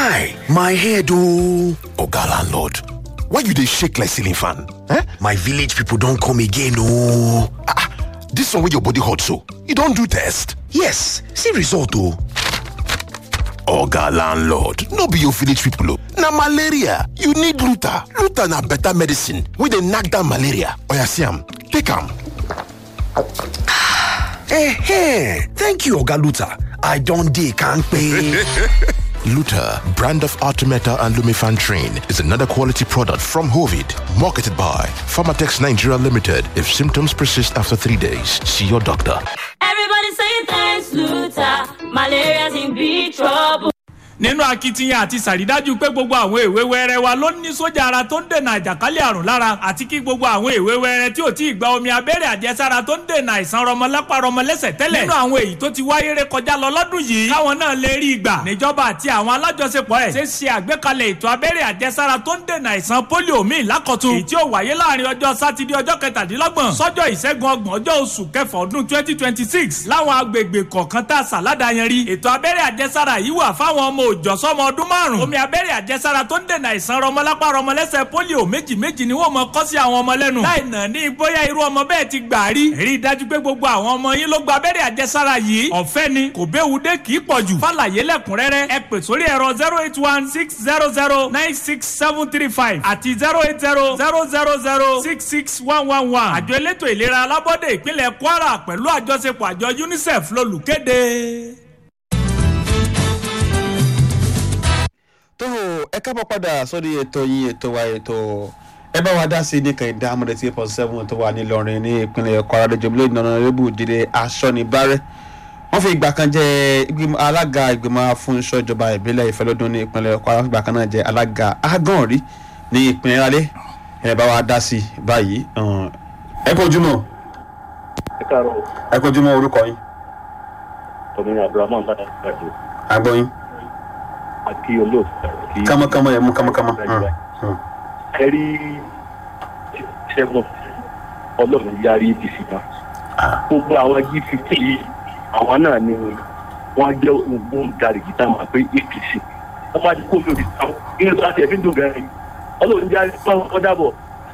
Guy, my head oh. Oga landlord, why you dey shake like ceiling fan? Eh? My village people don come again oh. Ah, ah, this one wey your body hot so, you don do test? Yes, see result oh. Oga landlord, no be your village people oh. Na malaria, you need Luta. Luta na better medicine wey dey knack down malaria. Oya see am, take am. Eh, thank you Oga Luta. I don dey kampe. Luta, brand of Artemeta and Lumifan Train, is another quality product from Hovid, marketed by Pharmatex Nigeria Limited. If symptoms persist after three days, see your doctor. Everybody say thanks, Luther. Malaria's in big trouble. nínú akitiyan àti sàrídájú pé gbogbo àwọn èwe wẹrẹ wa ló ní sójà ara tó ń dènà àjàkálẹ̀ àrùn lára àti kí gbogbo àwọn èwe wẹrẹ tí ò tí ì gba omi abẹ́rẹ́ àjẹsára tó ń dènà àìsàn rọmọlápá rọmọlẹ́sẹ̀ tẹ́lẹ̀ nínú àwọn èyí tó ti wáyé ré kọjá lọ lọ́dún yìí káwọn náà lè rí ìgbà níjọba àti àwọn alájọṣepọ̀ ẹ̀ ṣe ṣe àgbékalẹ̀ ètò abẹ́rẹ́ àjẹsára tó ń dènà àìsàn pólíò míì lákọ̀tun èyí tí ó wáyé láàrin ọjọ́ sátidé ọjọ́ kẹtàdínlọ́gbọ̀n sọ́jọ́ ìṣẹ́gun ọgbọ̀n ọjọ́ oṣù kẹfà ọdún twenty twenty six láwọn agbègbè kọ̀ọ̀kan tá a sàládà yẹn rí ètò abẹ́rẹ́ àjẹsára yìí wà fáwọn ọmọ òòjọ́ sọ́mọ ọdún márùn. omi abẹ́rẹ́ àjẹsára tó ń dènà àìsàn rọmọlápá rọmọlẹ́sẹ̀ pólíò méjì méjì ni wọ́n mọ kọ́ sí àwọn ọmọ lẹ́nu. láì nà ní bóyá irú ọmọ bẹ́ẹ̀ ti gbà rí. rí i dájú pé gbogbo àwọn ọmọ yín ló gba abẹ́rẹ́ àjẹsára yìí. ọ̀fẹ́ ni kò béwu dé kì í pọ̀ jù. fàlàyé lẹ́kùnrẹ́rẹ́ ẹ pè sórí ẹ̀rọ zero eight one six zero zero nine six seven three five àti zero eight zero zero zero zero six six one one one. àjọ elétò ìlera alábọ́dé ìpínlẹ̀ kwara pẹ̀lú àjọṣepọ̀ àjọ unicef lolùkéde. tó ẹ kábọ̀ padà sórí ètò yín ètò wa ètò ẹ bá wa dá sí ní kan ìdá amúdé tí point seven tó wà nílọrin ní ìpínlẹ̀ kwara lójó bílẹ̀ ìnáwó jíde aṣọ́nibárẹ́ wọ́n fi ìgbà kan jẹ́ ìgbìmọ̀ alága ìgbìmọ̀ afúnṣọ́ ìjọba ìbílẹ̀ ìfẹ́lódún ní ìpínlẹ̀ kwara fún ìgbà kan náà jẹ́ alága agànrí ní ìpínlẹ̀ alẹ́ ẹ bá wa dá sí báyìí ẹ kojúmọ́ ẹ káàárọ̀ ẹ kojúmọ́ orúkọ yín tọ́mìnì abdulrahman bàtà ìgbàdo agbóyin àti olóòtú àti kámọ́kámọ́ ẹ̀ mú kámọ́kámọ́ ẹ rí ṣẹ́gun ọlọ́run yarí apc náà gbogbo àwọn g fifty yìí àwọn náà ni wọ́n jẹ́ ògbóǹtarìgì tá a máa pé apc wọ́n máa ti kó mi òbí táwọn inú tó àti ẹ̀fín dùn gan-an yìí ọlọ́run yarí pọ́n kọ́ dàbọ̀.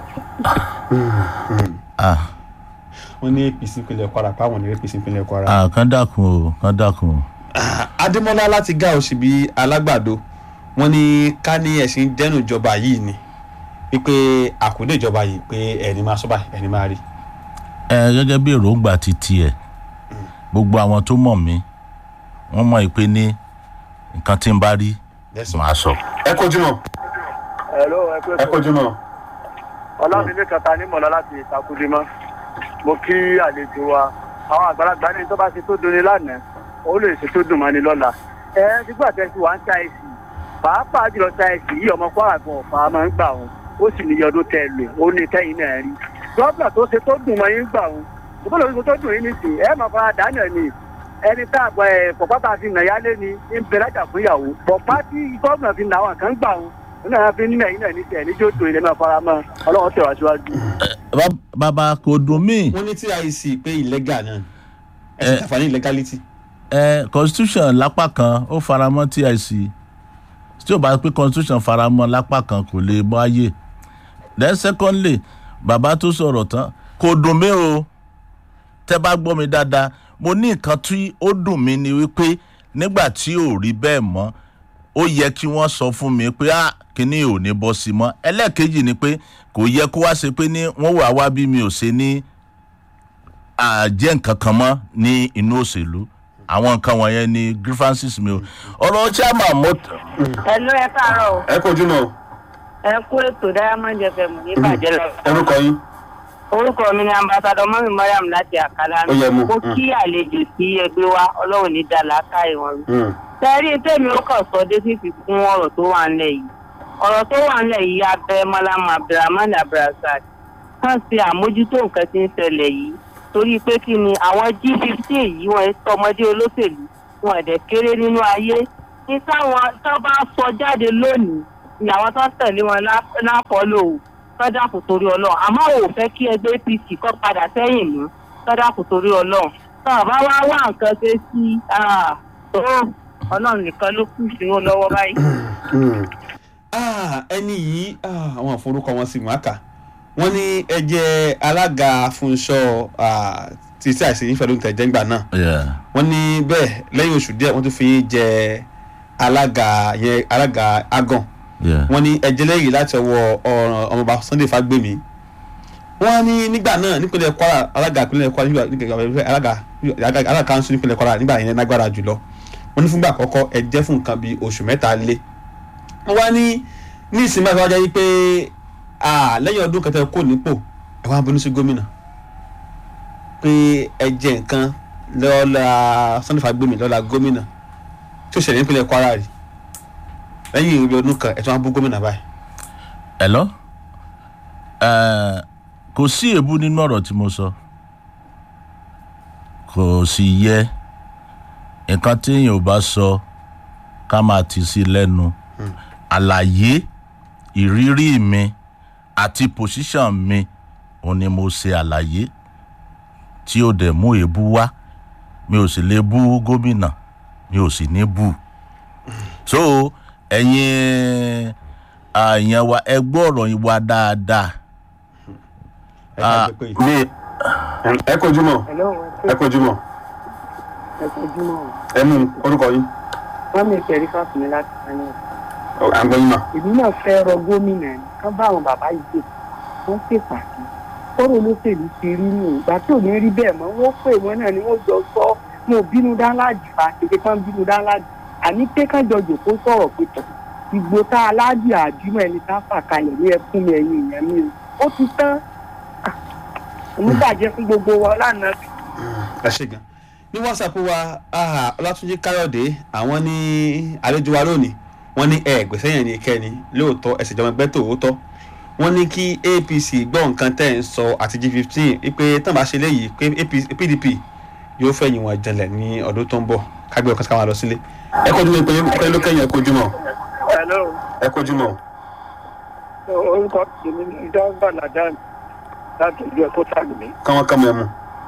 wọ́n ní apc ìpínlẹ̀ kwara pàwọn ní apc ìpínlẹ̀ kwara. Ah, kán dákun o kán dákun o. adémọlá láti gá òsì bíi alágbàdo wọn ní ká ní ẹsìn dẹnu ìjọba yìí ni wípé àkúndé ìjọba yìí pé ẹni máa sọ́bà ẹni máa rí. ẹ gẹ́gẹ́ bí èròǹgbà ti tiẹ̀ gbogbo àwọn tó mọ̀ mí wọ́n mọ̀ pé ní nǹkan tí n bá rí màá sọ. ẹ kojú mọ Hello, ẹ pé ẹ kojú mọ. ọlámilé kata ní mọ̀lá láti ìtakùdímọ́ mo kí àlejò wa àwọn àgbàlagbà ní tó bá ṣe tó dunni lánàá ó lè ṣe tó dùn mọ́ ni lọ́la ẹ nígbà tẹ́ sí wa ń ṣàìsì pàápàá jùlọ ṣàìsì yìí ọmọ kwara gan ọ̀fà máa ń gbà wọn ó sì ní ọdún tẹ lò ó ní kẹ́yìn náà rí gọ́ọ̀nà tó ṣe tó dùn mọ́ yín gbà wọn ìbúlò tó tó dùn yín ní sí ẹ máa fara dáná ni ẹni tá àgbà ẹ pọ̀pá tá a fi nà yálé ni ń bẹ lájà fún ìyàwó pọ̀pá tí gọ́ọ̀nà fi nà àwọn kan gbà wọn nínú àwọn fi ń nà yín náà ní tiẹ̀ níjó tó ilé máa fara mọ́ ọlọ́run tẹ̀ wá síwájú. Bá- bàbá kò dùn mí wọ́n ní tic pé illegal náà ẹ̀sìn tàfà ní illegality. ẹ constitution lápá kan ó faramọ́ tic tí ò bá pé constitution faramọ́ lápá kan kò lè mọ ayé then secondly bàbá tó sọ̀rọ̀ tán kò dùn mí o tẹ́ bá gbọ́ mi dáadáa mo ní nǹkan tí ó dùn mí ni wípé nígbà tí ò rí bẹ́ẹ̀ mọ́ ó yẹ kí wọ́n sọ fún mi pé ah kíní ò ní bọ́ sí mọ́ ẹlẹ́ẹ̀kejì ni pé kò yẹ kó wá ṣe pé ní wọ́n wà wá bí mi ò ṣe ní àjẹ́ nǹkan kan mọ́ ní inú òṣèlú àwọn nǹkan wọ̀nyẹn ni grievances mi o ọ̀rọ̀ chairman mo. Hello, ẹ káàárọ̀ o. ẹ kojú mọ ẹ kú ètò diamond fm ní ìbàjẹ́ lọ. orúkọ yín. orúkọ mi ni ambassadọ mọ́mí mariam láti àkàlà Ó yẹ mú. mo kí àlejò sí ẹgbẹ́ wa ọlọ́run ní dàlákà ìwọ̀n rí. Mm. sẹ́rí tèmi ó kàn sọ dé fífi kún ọ̀rọ̀ tó wà ńlẹ̀ yìí ọ̀rọ̀ tó wà ńlẹ̀ yìí abẹ́ mọ́lámù abdulrahman abdulrasaq kàn sí àmójútó nǹkan tí ń ṣẹlẹ̀ yìí torí pé kí ni àwọn g fifteen yìí wọ́n tọmọdé olóṣèlú wọn ẹ̀dẹ̀ kéré nínú ayé ní táwọn tó bá sọ jáde lónìí ni àwọn tó ń tẹ̀lé wọn lápọ̀lò sọ́dà kò torí ọlọ́run àmọ́ ò fẹ́ kí ẹgbẹ́ apc kọ́ padà sẹ́yìn mú sọ́dà kò torí ọlọ́run tó bá wá wá nǹkan ṣe sí ah, tó ọlọ́run nìkan ló kù sí wọn lọ́wọ́ báyìí. Ah, ẹni yìí ah, àwọn àforúkọ wọn sì wọn kà wọn ní ẹjẹ alága fúnṣọ ah, tí tí àìsàn yìí fẹ́ ló ń tẹ̀jẹ́ ńgbà náà Yeah. wọ́n ní bẹ́ẹ̀ lẹ́yìn oṣù díẹ̀ wọ́n tún fi yín jẹ alága yẹn alága agan Yeah. wọ́n ní ẹjẹ́ lẹ́yìn láti ọwọ́ ọ̀ràn ọmọọba sunday fagbemi wọ́n ní nígbà náà nípínlẹ̀ kwara alága ìpínlẹ̀ kwara nígbà nígbà alága alága alága kanṣu nípínlẹ̀ kwara nígbà yẹn lágbára jùlọ wọ́n ní fúngbà àkọ́kọ́ ẹjẹ́ fún nǹkan bíi oṣù mẹ́ta lé wọ́n wá ní ní ìsinmi àti wájú yìí pé ah, lẹ́yìn ọdún kẹtẹ kò nípò ẹ wá bínú sí gómìnà pé ẹ jẹ nǹkan lọ́la sunday fagbemi lọ́la gómìnà tí ó ṣẹlẹ̀ nípínlẹ̀ kwara rí lẹ́yìn ìrìn ọdún kan ẹ̀ tún wá bú gómìnà báyìí. Hello? Ẹ, kò sí èébú nínú ọ̀rọ̀ tí mo sọ kò sì yẹ nǹkan téèyàn ò bá sọ ká máa tì sí lẹ́nu àlàyé ìrírí mi àti pòṣíṣàn mi òun ni mo ṣe àlàyé tí ó dẹ̀ mú èébú wá mi ò sì lè bú gómìnà mi ò sì ní bú so ẹ̀yin àyàn wa ẹ gbọ́ ọ̀rọ̀ yìí wá dáadáa ẹ ká gbé pé yìí. ẹ kojú mọ ẹ kojú mọ ẹ kojú mọ́ ẹ mú orúkọ yín wọ́n mi fẹ́ rí fáfin mi láti sáyẹn. à ń gbọ́ yín mà. èmi náà fẹ́ rọ gómìnà ni kán bá àwọn bàbá yìí dé wọ́n pè pàṣẹ kọ́rọ̀ olóṣèlú ti rí nù ìgbà tí ò ní rí bẹ́ẹ̀ mọ́ wọ́n pè wọ́n náà ni wọ́n jọ sọ wọn ò bínú dáńláàjì fa kékeré kan bínú dáńláàjì àní pé ká jọ jòkó sọ̀rọ̀ pé tọ̀ ìgbò tá aláàjì àdúmọ̀ ẹni tá a fà kalẹ̀ ní ẹkún mi ẹ̀yìn ìyẹn mi o ó ti tán oníbàjẹ́ fún gbogbo wa lánàá ẹ ṣe gan ní whatsapp wa ah, ọlátúnjí káyọ̀dé àwọn ní àlejò wa lónìí wọ́n ní ẹ gbèsè yẹn ní kẹ́ni lóòótọ́ ẹ̀sìn ìjọba ẹgbẹ́ tòótọ́ wọ́n ní kí apc gbọ́ nǹkan tẹ́ ń sọ àti g fifteen wípé tán bá ṣe léyìí pé APC pdp yóò fẹ̀yìn wọn jẹlẹ̀ ní ọdún tó ń bọ̀ kágbé ọkàn káwọn lọ sílé ẹ kojú mọ ìpínlẹ̀ ló kẹ́yìn ẹ kojú mọ hello ẹ kojú mọ. orúkọ tèmi ní ìdánwò ladan láti ìlú ẹ̀kọ́ sàgbé. káwọn kàn mọ ẹ mú.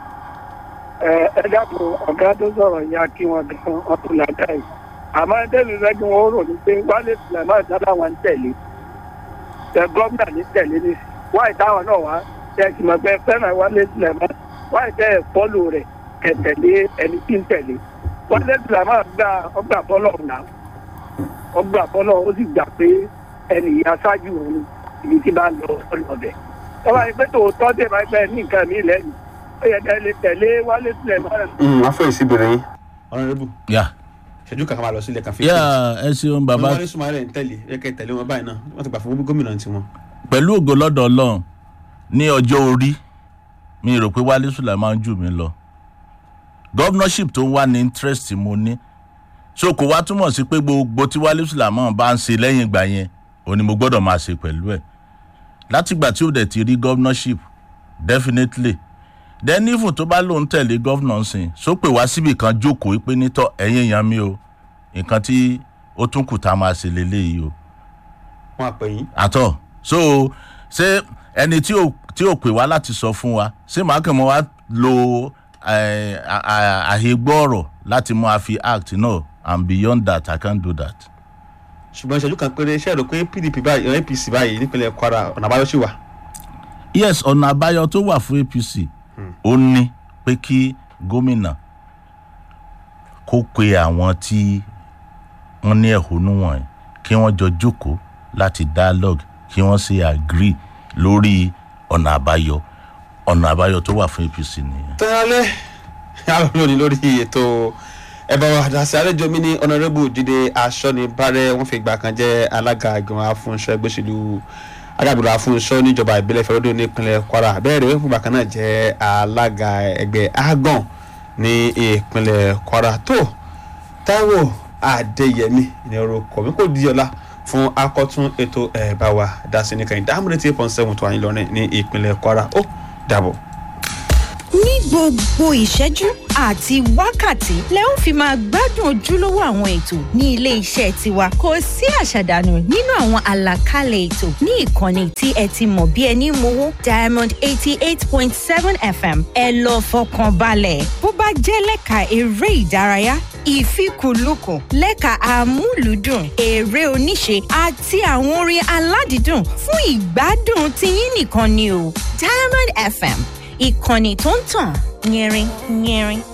ẹ ẹ dákun ọ̀gá tó sọ̀rọ̀ yẹn kí wọn gan ọkùnrin làdá yìí àmọ́ ẹ̀dẹ́nu rẹ́gbẹ́ wọn rò ní pé wálé sùlẹ̀mọ́ ìdáná wọn ń tẹ̀lé tẹ gómìnà ní tẹ̀lé ní wáyé táwọn náà wá tẹ ìmọ̀gbẹ́ fẹ́ràn wálé sùlẹ̀mọ́ wáyé tẹ fọ́lù rẹ̀ kẹtẹ̀lé ẹni tí ń tẹ̀lé wálé sùlẹ̀mọ́ gba ọgbà bọ́lọ̀ ọ̀nà ọgbà bọ́lọ̀ ó sì gbà pé ẹnì yìí aṣáájú òun ibi tí bá ń lọ ọlọ́bẹ̀ tọ́wọ́ ẹni pé tòótọ́ dé máa gbẹ ní nǹkan mi lẹ́yìn ó yẹ kẹ́ lè tẹ̀lé wálé sùlẹ̀mọ́ wọ́n fẹ́ ìsíbìrì yín. ọ̀rẹ́dẹ́bù yà ṣẹ́jú kankan máa lọ sílẹ̀ kan fi. yà ẹ ṣeun bàbá wọ́n wá ní sùnmọ́ ń tẹ̀lé ẹ kẹ́ tẹ̀lé wọn báyìí náà wọ́n ti gbà fún gómìnà tiwọn. pẹ̀lú ògo lọ́dọ̀ ọlọ́run ní ọjọ́ orí mi rò pé wálé sùlẹ̀mán jù mí lọ governorship tó ń wá ní interest tí mo ní so kò wá túmọ̀ sí pé gbogbo tí wálé sùlẹ̀mán bá ń ṣe lẹ́yìn ìgbà yẹn òun ni mo gbọ́dọ̀ máa ṣe pẹ̀lú ẹ̀ látìgbà tí ó dẹ̀ ti rí governorship definitely then even tó bá lóun tẹ̀lé governor sìn so pé wá síbì kan jókòó pé nítọ́ ẹ̀yìn èèyàn mi o nǹkan tí ó tún kù tá a máa ṣe lélẹ́yìí o wọn àpè yín. àtọ so ṣé ẹni tí ò tí ò pè wá láti sọ fún wa ṣé màá kàn mọ́ wá lo eh, à- à- àhẹgbọ́ ọ̀rọ̀ láti mọ́ a fi act no and beyond that i can't do that. ṣùgbọ́n ìṣẹ́jú kan péré ṣe é rò pé pdp báyìí eh, apc báyìí nípínlẹ̀ kwara ọ̀nà àbáyọ sì wà. yes ọ̀nà àbáyọ tó wà fún apc ó ní pé kí gómìnà kó pe àwọn tí wọ́n ní ẹ̀hónú wọ̀nyí kí wọ́n jọ jókòó láti dialogue kí wọ́n sì agree lórí ọ̀nà àbáyọ ọ̀nà àbáyọ tó wà fún apc nìyẹn. tẹ́lẹ̀ àwọn lónìí lórí ètò ẹ̀bà wa àdásí àlejò mi ní ọ̀nàrẹ́bù jíde aṣọ́ni bárẹ̀ wọ́n fi ìgbà kan jẹ́ alága ìgbìmọ̀ afúnṣọ́ ẹgbẹ́ òṣèlú agbábọ̀dọ̀ afúnṣọ́ níjọba ìbílẹ̀ ìfẹ́rọ́dún nípínlẹ̀ kwara bẹ́ẹ̀ rẹ̀ wọ́n fi ìgbà kan náà jẹ́ alága ẹgbẹ́ agan ní ìpínlẹ̀ kwara tó táíwò adéyẹmí ní orúkọ mi kò di ọ̀la fún akọ́tún ètò ẹ̀bà wa dásí ní kẹ́hìn dáhùn eight point seven tó wà ní Ìlọrin ní ìpínlẹ̀ kwara ó dàbọ̀. ní gbogbo ìṣẹ́jú àti wákàtí lẹ ó fi máa gbádùn ojúlówó àwọn ètò ní ilé iṣẹ́ tiwa kò sí àṣàdànù nínú àwọn àlàkalẹ̀ ètò ní ìkànnì tí ẹ ti mọ̀ bí ẹni mowó diamond eighty eight point seven fm ẹ lọ fọkàn balẹ̀ bó bá jẹ́ lẹ́ka eré ìdárayá ìfikùnlukùn lẹ́ka amúlùúdùn eré oníṣe àti àwọn orin aládìídùn fún ìgbádùn tiyín nìkan ni o diamond fm ìkànnì tó ń tàn yẹrin yẹrin.